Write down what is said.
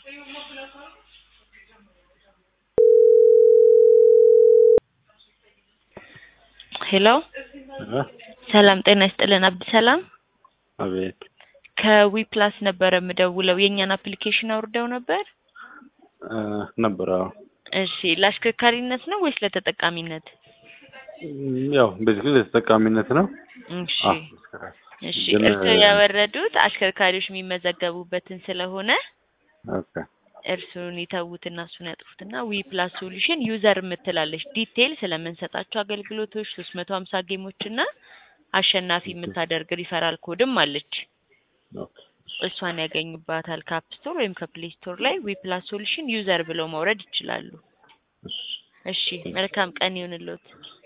ሄሎ እ ሰላም ጤና ይስጥልን አብዲ ሰላም አቤት ከዊ ፕላስ ነበረ የምደውለው የእኛን አፕሊኬሽን አውርደው ነበር እ ነበር አዎ እሺ ለአሽከርካሪነት ነው ወይስ ለተጠቃሚነት እም፣ ያው ቤዚክሊ ለተጠቃሚነት ነው። እሺ አዎ እሺ ግን እርስዎ ያወረዱት አሽከርካሪዎች የሚመዘገቡበትን ስለሆነ ኦኬ እርሱን ይተዉትና እሱን ያጥፉትና ዊ ፕላስ ሶሉሽን ዩዘር የምትላለች ዲቴይል ስለምንሰጣቸው አገልግሎቶች ሶስት መቶ ሀምሳ ጌሞች እና አሸናፊ የምታደርግ ሪፈራል ኮድም አለች። ኦኬ እሷን ያገኙባታል ከአፕ ስቶር ወይም ከፕሌይ ስቶር ላይ ዊ ፕላስ ሶሉሽን ዩዘር ብለው ማውረድ ይችላሉ። እሺ እሺ መልካም ቀን ይሁንልዎት።